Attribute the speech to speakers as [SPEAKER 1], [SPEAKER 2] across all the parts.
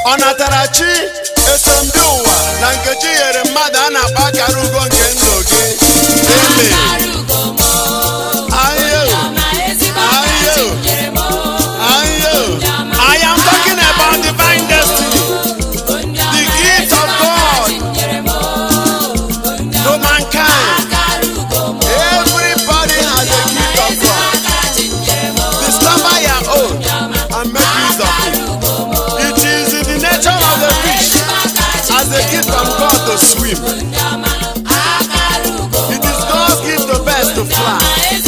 [SPEAKER 1] ọnatarachi esomdi ụwa na nkechi nyere mmadụ a na-akpọ akara ugo nke ndụ gị eme ahịa ahịa ahịa I am talking about divine destiny the gift of God to mankind everybody has a gift of God discover your own and make use of it it is in the nature of the fish as a gift from God to swim it is God's gift to birds to fly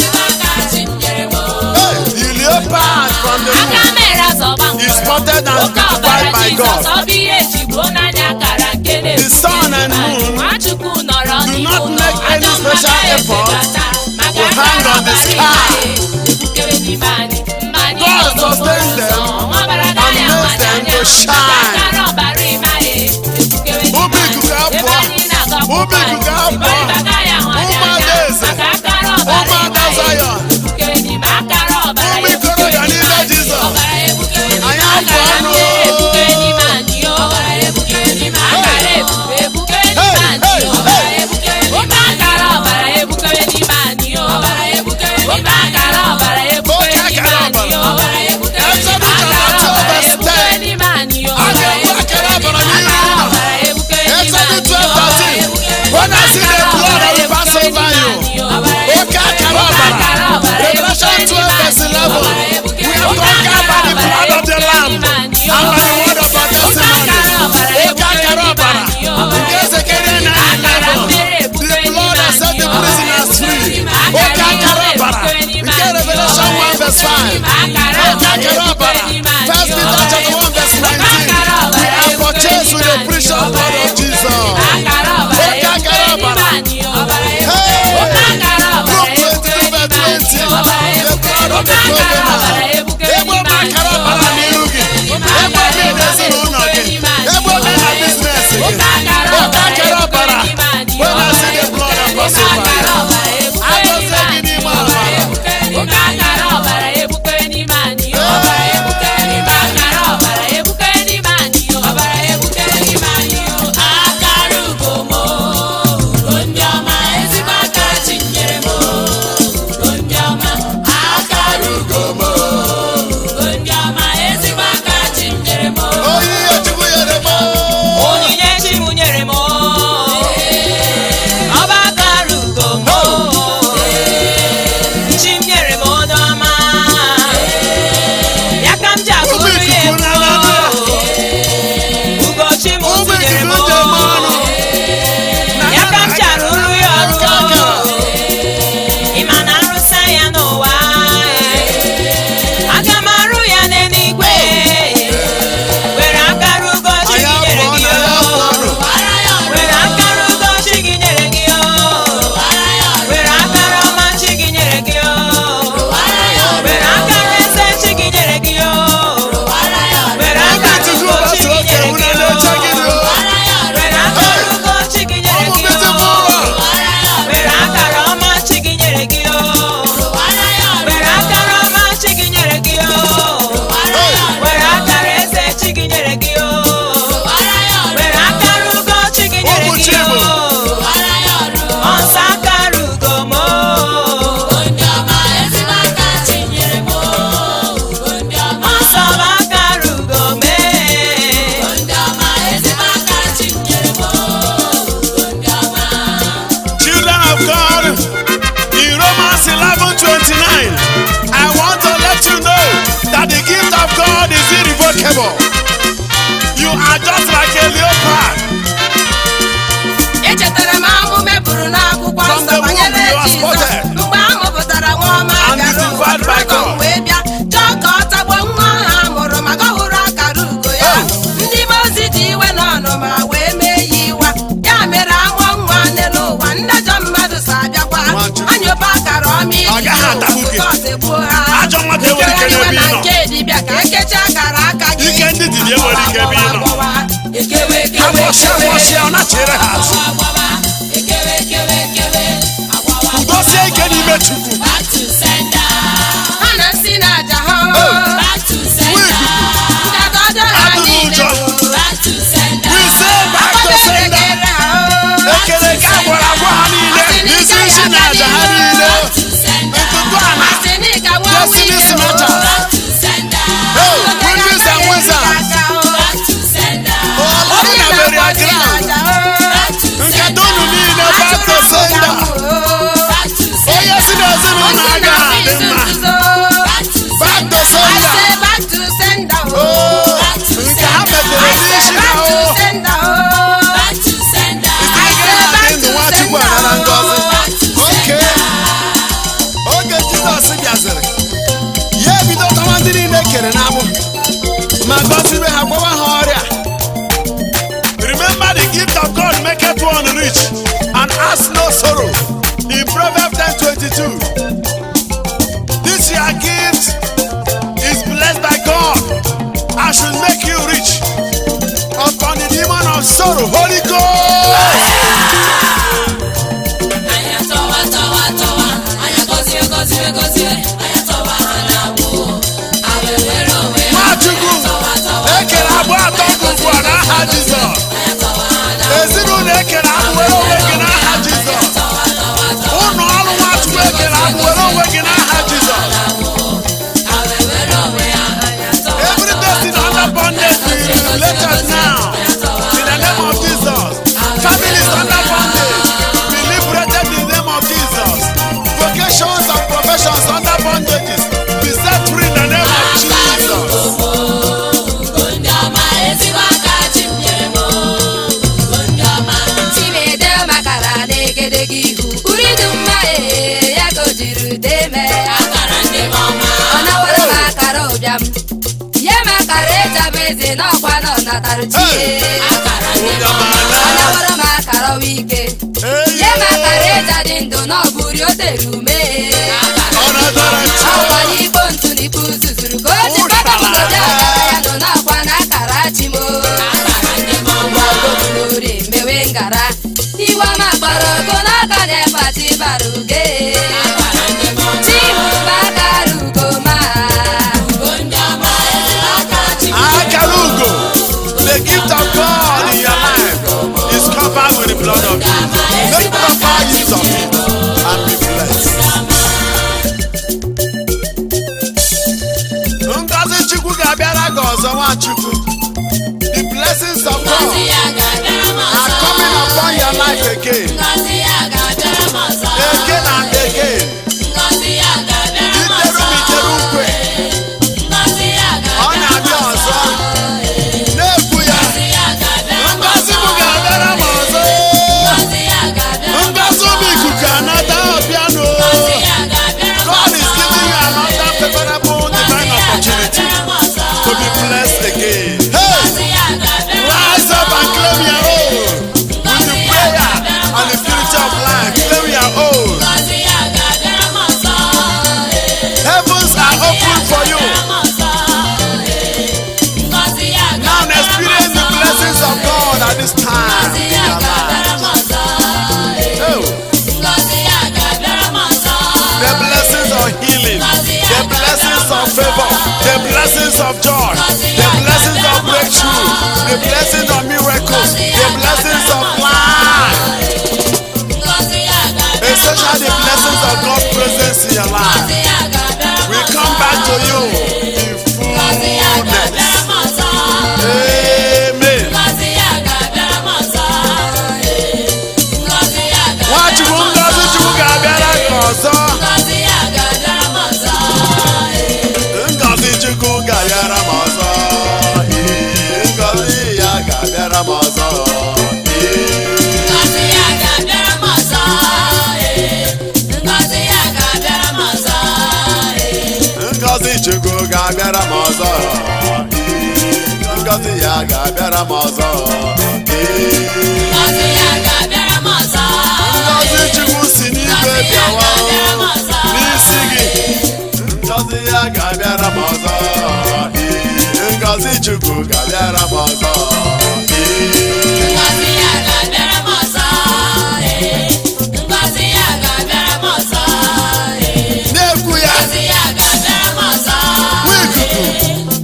[SPEAKER 1] hey, the leopard from the
[SPEAKER 2] aka
[SPEAKER 1] moon
[SPEAKER 2] mere azọba
[SPEAKER 1] is spotted and
[SPEAKER 2] oke ọbara
[SPEAKER 1] beautified by
[SPEAKER 2] Jizọs
[SPEAKER 1] God
[SPEAKER 2] ọ bụ ihe ejigbo n'anya akara nke
[SPEAKER 1] The sun and moon
[SPEAKER 2] Nwachukwu nọrọ
[SPEAKER 1] do
[SPEAKER 2] n'ihu
[SPEAKER 1] not
[SPEAKER 2] ụlọ
[SPEAKER 1] make any
[SPEAKER 2] ajọ mmadụ
[SPEAKER 1] special effort
[SPEAKER 2] efekata maka
[SPEAKER 1] to hang
[SPEAKER 2] akara
[SPEAKER 1] on the
[SPEAKER 2] ọbara
[SPEAKER 1] sky.
[SPEAKER 2] ihe ebukere n'ime anyị mma anyị
[SPEAKER 1] God
[SPEAKER 2] ọzọ
[SPEAKER 1] sustains
[SPEAKER 2] ụzọ
[SPEAKER 1] them
[SPEAKER 2] ọbara
[SPEAKER 1] and
[SPEAKER 2] gaya
[SPEAKER 1] makes them
[SPEAKER 2] mmadụ
[SPEAKER 1] to
[SPEAKER 2] anya
[SPEAKER 1] shine.
[SPEAKER 2] maka akara ọbara ime anyị ebukere n'ime
[SPEAKER 1] Ubi
[SPEAKER 2] anyị
[SPEAKER 1] ikuku
[SPEAKER 2] ebe
[SPEAKER 1] abụọ.
[SPEAKER 2] anyị na-aga
[SPEAKER 1] Ubi
[SPEAKER 2] ọgbụgba
[SPEAKER 1] ikuku
[SPEAKER 2] anyị
[SPEAKER 1] abụọ.
[SPEAKER 2] ịbarịba gaya hụ anyị
[SPEAKER 1] Ụmụada
[SPEAKER 2] anya
[SPEAKER 1] eze.
[SPEAKER 2] maka akara ọbara
[SPEAKER 1] Ụmụada
[SPEAKER 2] ime anyị
[SPEAKER 1] Zion.
[SPEAKER 2] ebukere n'ime akara ọbara
[SPEAKER 1] Ụmụ ikorobịa n'ime Jizọs.
[SPEAKER 2] ọbara ebukere n'ime
[SPEAKER 1] Anyị abụ
[SPEAKER 2] akara
[SPEAKER 1] ọnụ.
[SPEAKER 2] ebukere n'ime anyị ọbara ebukere n'ime akara ebube ebukere n'ime anyị
[SPEAKER 1] Hey, hey,
[SPEAKER 2] ọbara
[SPEAKER 1] hey.
[SPEAKER 2] ebukere n'ime akara ọbara ebukere n'ime anyị ọbara ebukere n'ime akara ọbara ebukere
[SPEAKER 1] Oke
[SPEAKER 2] n'ime
[SPEAKER 1] akara
[SPEAKER 2] anyị
[SPEAKER 1] ọbara.
[SPEAKER 2] ọbara ebukere
[SPEAKER 1] Exodus
[SPEAKER 2] n'ime akara
[SPEAKER 1] chapter two,
[SPEAKER 2] ọbara
[SPEAKER 1] verse
[SPEAKER 2] ebukere
[SPEAKER 1] 10.
[SPEAKER 2] n'ime anyị
[SPEAKER 1] A
[SPEAKER 2] ọbara
[SPEAKER 1] ga-egbu akara ọbara n'ihu
[SPEAKER 2] akara
[SPEAKER 1] ụlọ.
[SPEAKER 2] ọbara ebukere n'ime
[SPEAKER 1] Exodus
[SPEAKER 2] anyị
[SPEAKER 1] 12,
[SPEAKER 2] ọbara
[SPEAKER 1] 13.
[SPEAKER 2] ebukere
[SPEAKER 1] When I see the
[SPEAKER 2] akara
[SPEAKER 1] blood, I
[SPEAKER 2] ọbara
[SPEAKER 1] will pass
[SPEAKER 2] ebukere
[SPEAKER 1] over
[SPEAKER 2] n'ime
[SPEAKER 1] you.
[SPEAKER 2] anyị ọbara
[SPEAKER 1] Oke akara ọbara. Revelation 12, verse 11. We have conquered by the blood of the Lamb and by the word of our testimony. Oke akara ọbara. Nke Zechariah 9:11. The blood has set the prisoners free. Oke akara ọbara. Nke Revelation 1, verse 5. Oke akara ọbara. First Peter chapter 1, verse 19. We are purchased with the precious blood of Jesus. Oke akara ọbara. Hey! Luke 22, verse 20. The blood of the covenant. Ebe ọma akara ọbara n'iru gị. Ebe obi ezinụlọ gị. Ebe obi na biznes gị. Oke akara ọbara. When I see the blood, I pass over you. Agọzie gị n'ime ọbara. Oyi ihe Chukwu nyere m.
[SPEAKER 2] Onyinye chi m nyere m ọba akara ugo m chi m nyere m onye ọma ya ka m ji
[SPEAKER 1] Ụmụ
[SPEAKER 2] agụrụ ya
[SPEAKER 1] ikuku
[SPEAKER 2] egwu
[SPEAKER 1] na-anadị.
[SPEAKER 2] ugochi m
[SPEAKER 1] Ụmụ
[SPEAKER 2] tinyere m
[SPEAKER 1] ikuku dị eme ọnụ.
[SPEAKER 2] ya ka m ji arụrụ ya ọrụ ị ma na arụsa ya n'ụwa aga m arụ ya n'eluigwe were akara ugo chi
[SPEAKER 1] Anyị
[SPEAKER 2] gị nyere
[SPEAKER 1] abụọ
[SPEAKER 2] gị
[SPEAKER 1] na ya abụ ọnụ.
[SPEAKER 2] were akara ugo chi gị nyere gị were akara ọma chi gị nyere gị were akara eze chi gị nyere gị were
[SPEAKER 1] Ụmụ
[SPEAKER 2] akara
[SPEAKER 1] ikuku
[SPEAKER 2] ugo chi
[SPEAKER 1] gbasara
[SPEAKER 2] gị
[SPEAKER 1] oke
[SPEAKER 2] nyere
[SPEAKER 1] unu
[SPEAKER 2] gị
[SPEAKER 1] na-eche gị dị o.
[SPEAKER 2] were akara ugo chi gị nyere
[SPEAKER 1] Ụmụ
[SPEAKER 2] gị
[SPEAKER 1] beautiful one.
[SPEAKER 2] were akara ọma chi gị nyere gị were akara ọma chi gị nyere gị were akara eze chi gị nyere gị were akara ugo chi gị nyere
[SPEAKER 1] Ụmụ
[SPEAKER 2] gị
[SPEAKER 1] Chibu.
[SPEAKER 2] ọsọ akara ugo m ọsọ bụ akara ugo mee
[SPEAKER 1] Children of God, in Romans 11 29, I want to let you know that the gift of God is irrevocable. You are just like a leopard.
[SPEAKER 3] echetara m ahụ meburu n'akwụkwọ
[SPEAKER 1] From
[SPEAKER 3] nsọ
[SPEAKER 1] the
[SPEAKER 3] banyere
[SPEAKER 1] womb you are
[SPEAKER 3] Jizọs
[SPEAKER 1] spotted.
[SPEAKER 3] mgbe a mụpụtara nwa ọma
[SPEAKER 1] And
[SPEAKER 3] gara
[SPEAKER 1] delivered
[SPEAKER 3] ụwa
[SPEAKER 1] by
[SPEAKER 3] dragọn
[SPEAKER 1] God.
[SPEAKER 3] wee bịa chọọ ka ọ tagbuo nwa ahụ a mụrụ maka ọ hụrụ akara ugo ya
[SPEAKER 1] Oh.
[SPEAKER 3] ndị be ozi ji iwe na ọnụma wee mee ya iwa ya mere amụọ nwa n'elu ụwa ndị ajọ mmadụ so abịakwa
[SPEAKER 1] Nwachukwu.
[SPEAKER 3] anyụba akara ọma
[SPEAKER 1] Ọ gaghị atagbu gị.
[SPEAKER 3] gị
[SPEAKER 1] Ajọ mmadụ enwere ike n'ebe ị nọ.
[SPEAKER 3] nke dibịa ka ekechi akara aka gị
[SPEAKER 1] Ike ndị dibịa enwere ike ebe ị nọ.
[SPEAKER 3] ekewe ekewe
[SPEAKER 1] Agbọsịa agbọsịa ọ na-chere ha azụ. Udosie ike n'ime Chukwu.
[SPEAKER 3] ha na-esi n'aja ha
[SPEAKER 1] Nwa ikuku.
[SPEAKER 3] Nkata ọjọọ ha
[SPEAKER 1] Atụrụ
[SPEAKER 3] niile
[SPEAKER 1] ụjọ.
[SPEAKER 3] bụ
[SPEAKER 4] akara ịjabụ eze n'ọkwa nọ natara chie
[SPEAKER 1] Ụnyamala.
[SPEAKER 4] anaworo m akara ọwa ike nye m akara ịja dị ndụ na ọ bụrụ o tere ume
[SPEAKER 1] Ọ natara chi.
[SPEAKER 4] ọkwa n'ikpo ntụ n'ikpo zuzuru ka o ji kpakọbụgodi akara ya nọ n'ọkwa na akara chimo mgbọgobulori mewe ngara iwe ọma kpọrọ ogo n'aka na-ekpati bara uge chimu akara ugo ma
[SPEAKER 1] Akara ugo. The gift of God in your life is covered with the blood of Jesus. Make proper use of it and be blessed. Ngozi Chukwu ga-abịara gị ọzọ Nwachukwu. The blessings of God are coming upon your life again. Again and again. Iteru m iteru ukwe. Ọ na-abịa ọzọ. Na-ekwu ya. Ngozi m ga-abịara m ọzọ. Ngozi ụmụ ikuku anata ọbịanụ. God is giving you another favorable divine opportunity to be blessed again. Hey! Rise up and claim your own. With the prayer and the purity of life, claim your own. Heavens are open for you. Now experience the blessings of God at this time in your life. Oh, the blessings of healing, the blessings of favor, the blessings of joy, the blessings of breakthrough, the blessings of miracles, the blessings of life, especially the blessings of God's presence in your life. We come back to you in fullness. Amen. Nwachukwu ngozi Chukwu ga-abịara gị ọzọ. Ngozi Chukwu ga-abịara m ọzọ. Ee, Ngozi ya ga-abịara m ọzọ. Ee. Ngozi Chukwu ga-abịara m ọzọ. Ee, Ngozi ya ga-abịara m ọzọ. Ee. Ngozi Chukwu si n'igwe bịawa n'isi gị. Ngozi ya ga-abịara m ọzọ. Ee, Ngozi Chukwu ga-abịara m ọzọ. Ee. Na-ekwu ya nwa ikuku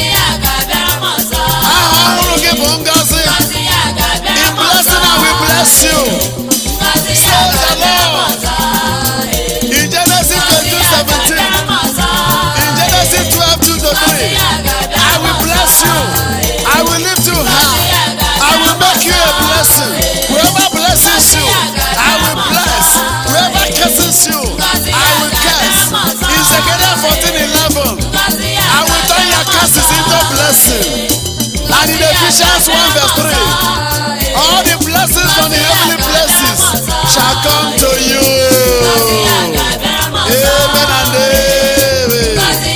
[SPEAKER 1] aha ọhụrụ gị bụ ngozi. In blessing I will bless you. Say the Lord. In Genesis 22, 17. In Genesis 12, 2 to 3. I will bless you. I will lift you high. I will make you a blessing. Whoever blesses you, I will bless. Whoever curses you, I will curse. In Zechariah 14, 11. I will turn your curses into blessing. And in Ephesians 1 verse 3. All the blessings from the heavenly places shall come to you. Amen and amen.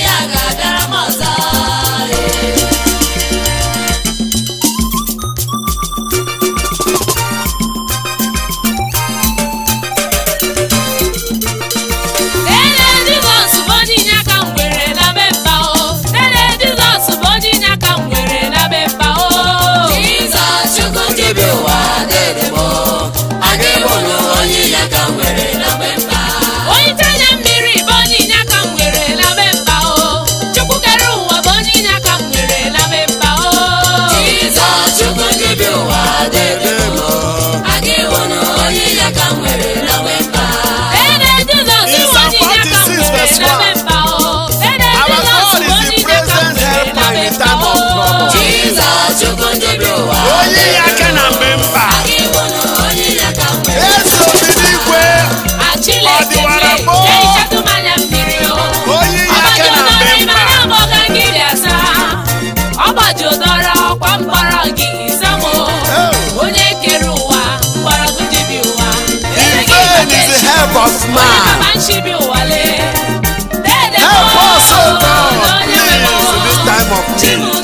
[SPEAKER 2] Nene Jizọs bụ onye inye aka m nwere na be mba o. Nene Jizọs bụ onye inye aka m nwere na be mba o. Onye itenye mmiri bụ onye inye aka m nwere na be mba o. Chukwu kere ụwa bụ onye inye aka m nwere na be mba o. Nene Jizọs
[SPEAKER 1] In
[SPEAKER 2] bụ
[SPEAKER 1] Psalm
[SPEAKER 2] onye inye aka m
[SPEAKER 1] 46 verse
[SPEAKER 2] nwere na be mba o. Nene
[SPEAKER 1] Our
[SPEAKER 2] Jizọs
[SPEAKER 1] God
[SPEAKER 2] bụ
[SPEAKER 1] is
[SPEAKER 2] onye
[SPEAKER 1] the
[SPEAKER 2] inye aka m
[SPEAKER 1] present
[SPEAKER 2] nwere na
[SPEAKER 1] helper
[SPEAKER 2] be
[SPEAKER 1] in
[SPEAKER 2] mba
[SPEAKER 1] time of
[SPEAKER 2] o.
[SPEAKER 1] trouble. Onye ya aka na mgbe mkpa. Eze obi n'igwe. Ọ dịwara gboo. Onye ya aka na mgbe mkpa.
[SPEAKER 2] ọgbajudọrọ ọkwa mkpọrọ gị izamo
[SPEAKER 1] Oh.
[SPEAKER 2] onye kere ụwa mgbọrọgwụ jibi ụwa
[SPEAKER 1] In vain is the help of man.
[SPEAKER 2] ma nchibi ụwa lee
[SPEAKER 1] Help us, O God, please, in this time of need.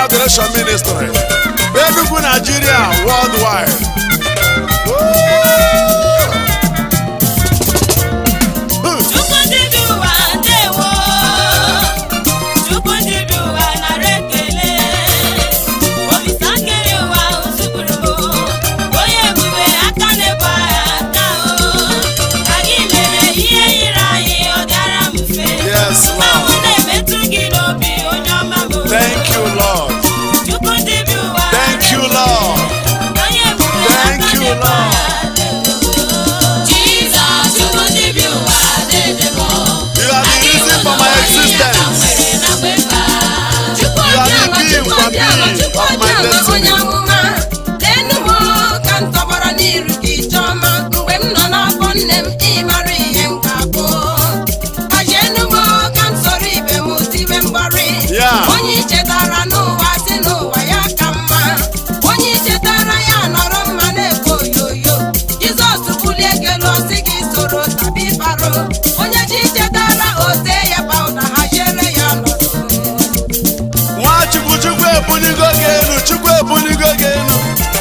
[SPEAKER 1] Adoration Ministry. Enugu, Nigeria, worldwide.
[SPEAKER 2] Chukwu ndị bi ụwa ndewo Chukwu ndị bi ụwa nara ekele Olise akịrị ụwa uzugburu Onye ebube aka na-ebu agha aka o Ka gị mere ihe yiri anyị ọ dịara m mfe
[SPEAKER 1] Yes,
[SPEAKER 2] Mmanwụ
[SPEAKER 1] Lord.
[SPEAKER 2] na-emetụ gị n'obi onye ọma m
[SPEAKER 1] Thank you, Lord.
[SPEAKER 2] Chukwu ndị bi ụwa
[SPEAKER 1] Thank you, Lord.
[SPEAKER 2] Onye ebube
[SPEAKER 1] Thank
[SPEAKER 2] aka
[SPEAKER 1] you,
[SPEAKER 2] na-ebu
[SPEAKER 1] Lord.
[SPEAKER 2] agha
[SPEAKER 4] Jizọs Chukwu ndị bi ụwa dede m
[SPEAKER 1] You are the reason for my existence.
[SPEAKER 3] Chukwu
[SPEAKER 1] You are
[SPEAKER 3] obiọma,
[SPEAKER 1] the being
[SPEAKER 3] Chukwu
[SPEAKER 1] for
[SPEAKER 3] obiọma,
[SPEAKER 1] being
[SPEAKER 3] Chukwu
[SPEAKER 1] of my
[SPEAKER 3] obiọma,
[SPEAKER 1] destiny.
[SPEAKER 3] onye amụma leenụ m ka m tọgbọrọ n'iru gị chọma mgbe m nọ n'afọ nne m ịmara ihe m ga-abụ gbajienụ m ka m soro ibe m tibe mgbọrị
[SPEAKER 1] Yeah.
[SPEAKER 3] onye ichetara n'ụwa si n'ụwa ya ka mma onye ichetara ya nọrọ mma na-ekwe oyoyo Jizọs bulie gị elu ọsị gị soro tabi baro onye chi chetara ote ya pawuda haziere ya nọdụ
[SPEAKER 1] Nwachukwu Chukwu ebuligo gị elu, Chukwu ebuligo gị elu.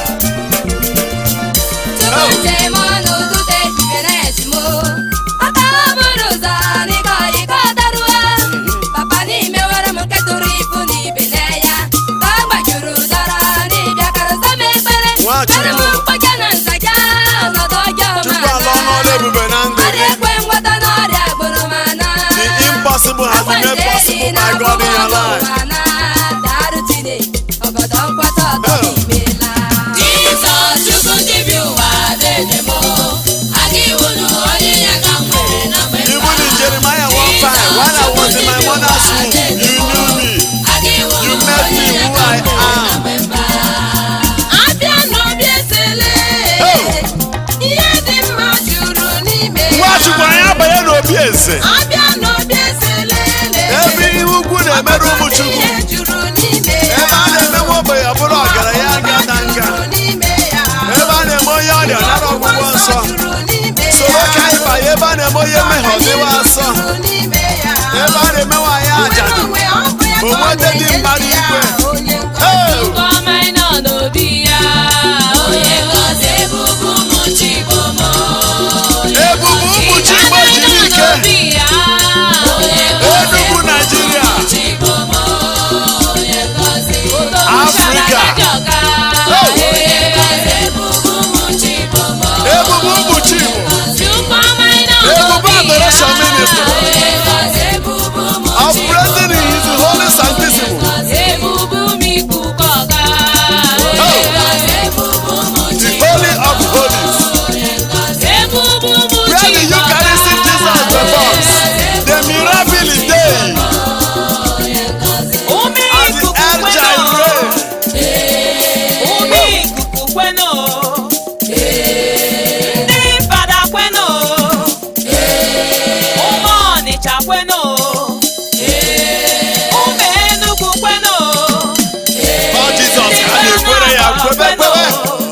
[SPEAKER 4] Tupu njem ọnụ ụtụtụ ejibere ezimo Papa bụrụ ụzọ n'ịkọ ịkọ daruo Papa n'ime were m nke tụrụ ibu n'ibele ya Ka ọ gbajuru ụdọrọ n'ịbịa karụza m ekpere
[SPEAKER 1] Nwachukwu.
[SPEAKER 4] Mere m mkpọja na nzaja ọnọdụ ọjọọ ma
[SPEAKER 1] Chukwu ala ọnụ ọrụ ebube na ndụ
[SPEAKER 4] Ọrịa
[SPEAKER 1] gị.
[SPEAKER 4] ekwe ngwọta n'ọrịa gburu m ana
[SPEAKER 1] The impossible has been made possible by God in your life.
[SPEAKER 4] Darụ Chineke, ọgọdọ nkwata ọtọ
[SPEAKER 1] Oh.
[SPEAKER 4] imela
[SPEAKER 5] Jizọs Chukwu ndị bi ụwa dede m aga iwu na onye ya ka m nwere na mgbe
[SPEAKER 1] Even in Jeremiah 1:5, while I was in my mother's womb, you knew me.
[SPEAKER 5] aga iwu
[SPEAKER 1] You
[SPEAKER 5] na
[SPEAKER 1] made
[SPEAKER 5] onye
[SPEAKER 1] me
[SPEAKER 5] ya
[SPEAKER 1] who
[SPEAKER 5] ka
[SPEAKER 1] I
[SPEAKER 5] m nwere na
[SPEAKER 1] am.
[SPEAKER 5] mgbe mba
[SPEAKER 3] abịa n'obi esele
[SPEAKER 1] Oh.
[SPEAKER 3] ihe dị mma juru n'ime ya.
[SPEAKER 1] Nwachukwu anyị abanye n'obi eze.
[SPEAKER 3] abịa n'obi esele
[SPEAKER 1] Ebe ihe ukwu na-emere ụmụ Chukwu.
[SPEAKER 3] ihe juru n'ime ya.
[SPEAKER 1] Ebe a na-eme nwa ogbenye ọ bụrụ ọgaranya nga na nga.
[SPEAKER 3] juru n'ime ya.
[SPEAKER 1] Ebe a na-eme onye ọrịa nara ọgwụgwọ nsọ.
[SPEAKER 3] juru n'ime
[SPEAKER 1] Soro
[SPEAKER 3] ya.
[SPEAKER 1] ka anyị banye ebe a na-eme onye mmehie ọ dịwa asọ.
[SPEAKER 3] juru n'ime ya.
[SPEAKER 1] Ebe a na-eme nwaanyị ajadu.
[SPEAKER 3] Onwe ọ bụ ya ka ọ
[SPEAKER 1] Onwete dị
[SPEAKER 3] na-enye
[SPEAKER 1] mmadụ
[SPEAKER 3] ya,
[SPEAKER 1] ikwe.
[SPEAKER 3] onye nkọcha.
[SPEAKER 1] Hey!
[SPEAKER 2] Ọma ị nọ n'obi ya
[SPEAKER 5] onye gọzi ebubu ụmụ Chigbo m
[SPEAKER 1] Ebubu ụmụ Chigbo jiri ike.
[SPEAKER 2] n'obi ya
[SPEAKER 1] Enugu Nigeria.
[SPEAKER 5] Chigbo m onye gọzi
[SPEAKER 1] Africa.
[SPEAKER 5] onye gọzi ebubu ụmụ Chigbo m
[SPEAKER 1] Ebubu ụmụ Chigbo. Ebubu Adoration Ministry.
[SPEAKER 5] onye gọzi ebubu ụmụ
[SPEAKER 1] Operating in His Holy Sanctissimo. The Holy of Holies. Where the Eucharistic Jesus performs. The miracle day. As the El Jireh.
[SPEAKER 2] Ume ikuku kweno ndị fada kweno ụmụ ọnịcha kweno ụmụ enugwu kweno
[SPEAKER 1] Ọ Jizọs ka a na-ekwere ya kwebe kwebe.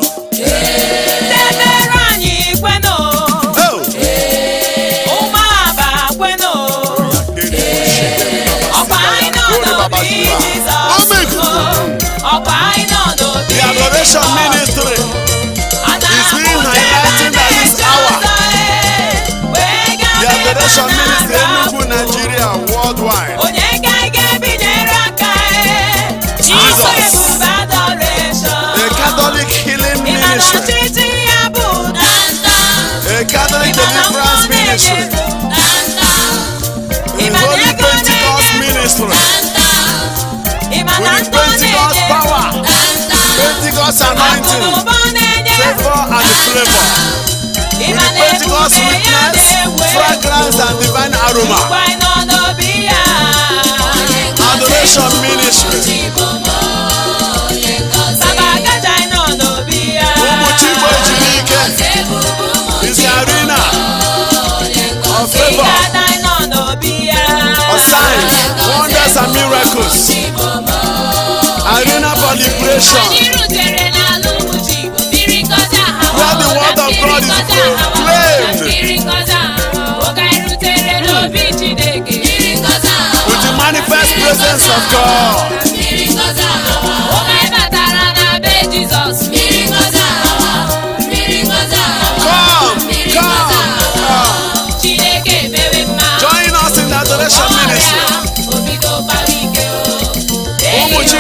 [SPEAKER 2] debere anyị kweno
[SPEAKER 1] Oh.
[SPEAKER 2] ụmụ aba kweno ọkwa anyị nọ n'obi Jizọs
[SPEAKER 1] Ụmụ ikuku.
[SPEAKER 2] ọkwa anyị nọ n'obi
[SPEAKER 1] The Adoration Ministry. is being highlighted at this hour. The Adoration Ministry Enugu Nigeria worldwide.
[SPEAKER 2] onye ga ga-ebinyere aka
[SPEAKER 1] Jesus.
[SPEAKER 2] ebube adoration
[SPEAKER 1] A Catholic healing
[SPEAKER 2] Ị ma na
[SPEAKER 1] ministry.
[SPEAKER 2] ọchịchị ya bụ danda
[SPEAKER 1] A Catholic
[SPEAKER 2] Ị ma na mmụọ
[SPEAKER 1] deliverance ministry.
[SPEAKER 2] na-enye danda
[SPEAKER 1] A Holy Pentecost ministry.
[SPEAKER 2] Ị ma na
[SPEAKER 1] With
[SPEAKER 2] ndụ
[SPEAKER 1] Pentecost
[SPEAKER 2] na-enye
[SPEAKER 1] power. Pentecost anointing.
[SPEAKER 2] akụnụba na-enye
[SPEAKER 1] Favor and flavor.
[SPEAKER 2] Ị
[SPEAKER 1] With
[SPEAKER 2] ma
[SPEAKER 1] the
[SPEAKER 2] na
[SPEAKER 1] Pentecost
[SPEAKER 2] ebube ya
[SPEAKER 1] witness,
[SPEAKER 2] na-ewe
[SPEAKER 1] fragrance and divine aroma.
[SPEAKER 2] Nkwa ị nọ n'obi ya
[SPEAKER 1] Adoration ministry.
[SPEAKER 5] Chigbo m onye gọzi
[SPEAKER 2] Baba Agaja ị nọ n'obi ya
[SPEAKER 1] Ụmụ Chigbo ejiri ike.
[SPEAKER 5] ebubu ụmụ
[SPEAKER 1] Is the arena of
[SPEAKER 2] Ị
[SPEAKER 1] favor,
[SPEAKER 2] ga-ada ị nọ n'obi ya
[SPEAKER 1] of signs, wonders and miracles.
[SPEAKER 5] Chigbo m
[SPEAKER 1] Arena for liberation.
[SPEAKER 2] Anyị rutere n'ala ụmụ Chigbo, mmiri ngọzi aha
[SPEAKER 1] Where the word of God is proclaimed.
[SPEAKER 2] Mmiri ngọzi aha oge anyị rutere n'obi Chineke
[SPEAKER 5] mmiri ngọzi ahụ
[SPEAKER 1] With the manifest presence of God.
[SPEAKER 5] mmiri ngọzi ahụ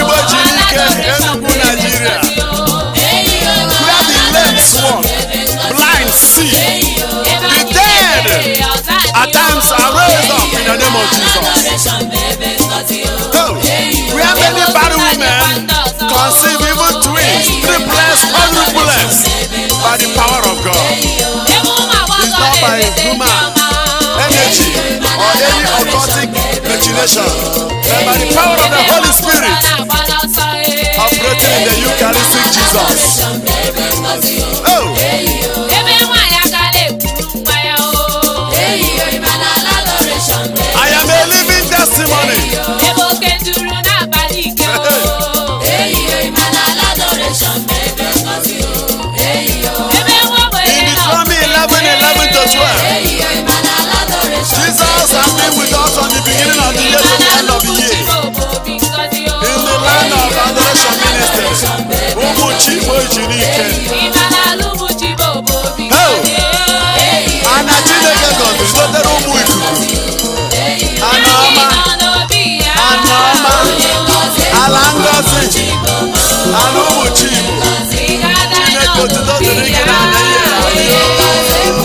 [SPEAKER 1] Igbo jiri ike Enugu Nigeria where the lame walk blind see the dead at times are raised up in the name of Jesus oh, where many barren women conceive even twins triplets quadruplets by the power of God
[SPEAKER 5] It's
[SPEAKER 1] not by human energy or any occultic machination but by the power of the Holy Spirit operating in the Eucharistic Jesus oh
[SPEAKER 5] Ebe nwaanyị aka na-ekwuru nwa ya o.
[SPEAKER 1] I am a living testimony
[SPEAKER 5] Ebe oke nduru na-akpali ike o. Ebe nwa ogbenye
[SPEAKER 1] in
[SPEAKER 5] nọ
[SPEAKER 1] Deuteronomy 11 11 to 12 Jesus has been with us from the beginning of the year to the end of the year in the land of adoration ministry ụmụ chi Igbo jiri ike ana Chineke gọziri dotere ụmụ ikuku ana ọma ana ọma ala ngọzi ala ụmụ chi Igbo Chineke otuto dịrị gị na ana ihe ebe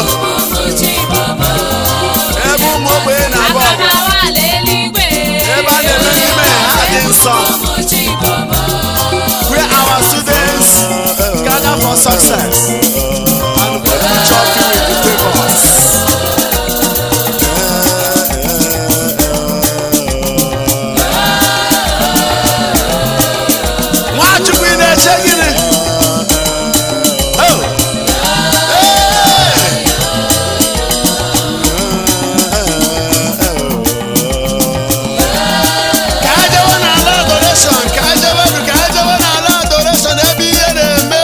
[SPEAKER 1] ụmụ ogbenye na-agba ọgụ ebe a na-eme n'ime ha dị nsọ where our students gather for success and go to church with the favors. Nwachukwu ị na-eche gịnị? Oh! Hey! ka a jewe n'ala adoration ka a jewe ka a jewe n'ala adoration ebe ihe na-eme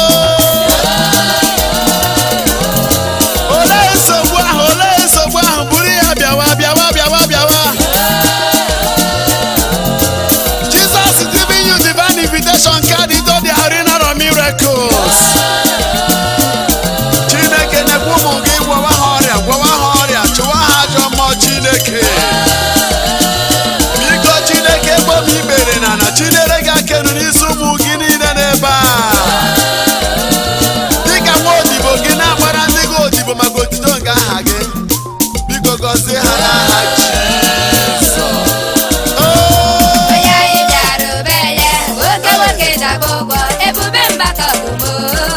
[SPEAKER 1] o. olee nsogbu ahụ olee nsogbu ahụ buru ya bịawa bịawa bịawa bịawa Jesus is giving you divine invitation card into the arena of miracles Chineke na-ekwu ụmụ gị gwọwa ha ọrịa gwọwa ha ọrịa chụwa ha ajọ mmụọ Chineke biko chineke ebe m ikpere na na chinere gị akenu n'isi ụmụ gị niile n'ebe a dịka nwa odibo gị na-agbara ndị gị odibo maka otuto nke aha gị biko gọzie ha n'aha Jizọs Oh!
[SPEAKER 4] onye anyị bịara ube ya nwoke nwoke daba ụgbọ ebube mbaka ọgụmo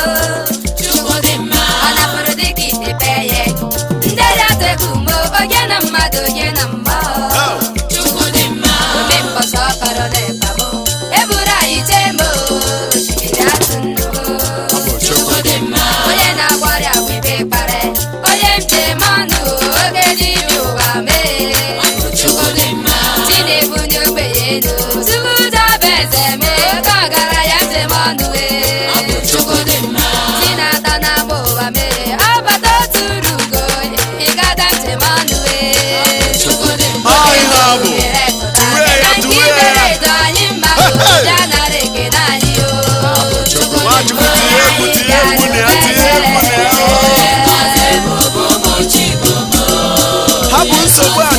[SPEAKER 4] ọ napụrụ dịka ite pee ya ndị dị atụ egwu mo oge na mmadụ oge na mmụọ
[SPEAKER 1] Oh!
[SPEAKER 4] obi mbọsọ kọrọ n'ịba mo eburu anyị jee mo osimiri atụ nnukwu
[SPEAKER 1] Ọ bụ Chukwu.
[SPEAKER 4] onye na-agwọ ọrịa bụ ibe kpara onye njem ọnụ oge dibịa ụwa mee Chinebunye ogbenye elu tupu dọba eze mee oke ọgaranya njem ọnụ wee Chinata na ama ụwa mee ọbata otu uru ugo ịgada njem ọnụ wee
[SPEAKER 1] Ọ ihe ọ bụ. Tuwe ya, tuwe ya.
[SPEAKER 4] edo anyị mma
[SPEAKER 1] Hey!
[SPEAKER 4] ya nara ekele anyị o
[SPEAKER 1] Nwachukwu tinye egwu tinye egwu na ya tinye egwu na ya hapụ nsogbu a